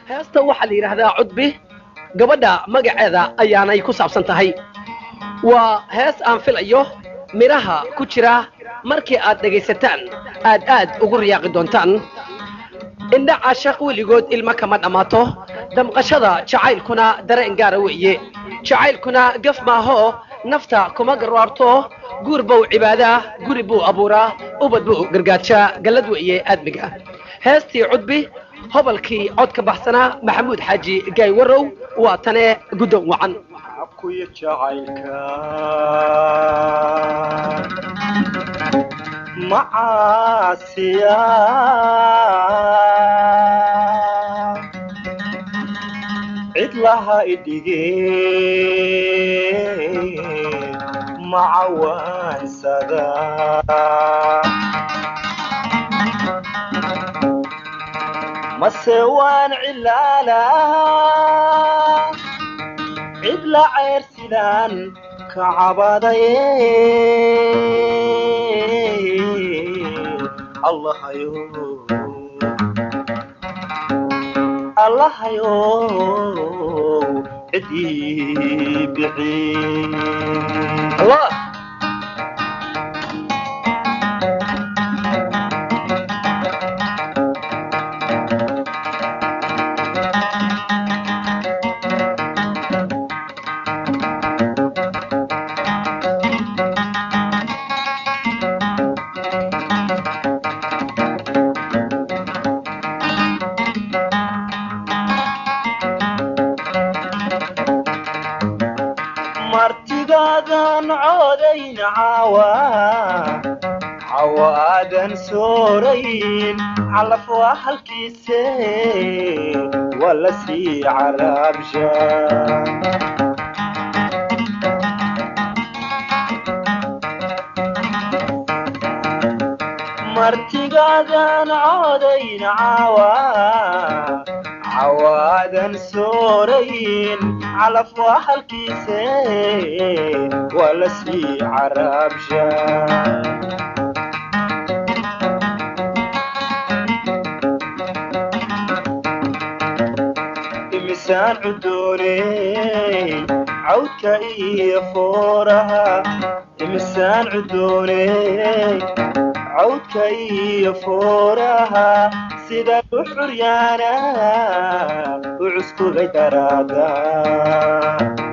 heesta waxaa la yidhaahdaa cudbi gabadha magaceeda ayaanay ku saabsan tahay waa hees aan filayo midhaha ku jira markii aad dhegaysataan aad aad ugu riyaaqi doontaan indha caashaq weligood ilmo kama dhammaato damqashada jacaylkuna dareen gaara weeye jacaylkuna gaf maahoo nafta kuma garwaarto guur buu cibaadaa guri buu abuuraa ubad buu gargaajaa gallad weeye aadmiga heestii cudbi hobalkii cod ka baxsanaa maxamuud xaaji gaay warow waa tane guddoon wacan kuya jacaylka macaasiya cid laha idhige macawaansada mase waan cilaalaa cid la ceyrsidaan ka cabadaye allahayo allahayo cidii bixin allah martigaadan coodayn caawa cawa aadan soorayn calaf waa halkiise waa la sii caraabsha martigaadan coodayn caawa cawaadan soorayn calaf waa halkiise waa la sii caraabsha imisaan cudooney cawdka iyo fooraha imisaan cudooney cawdka iyo fooraha sida u xuryaana u cuskugay daraada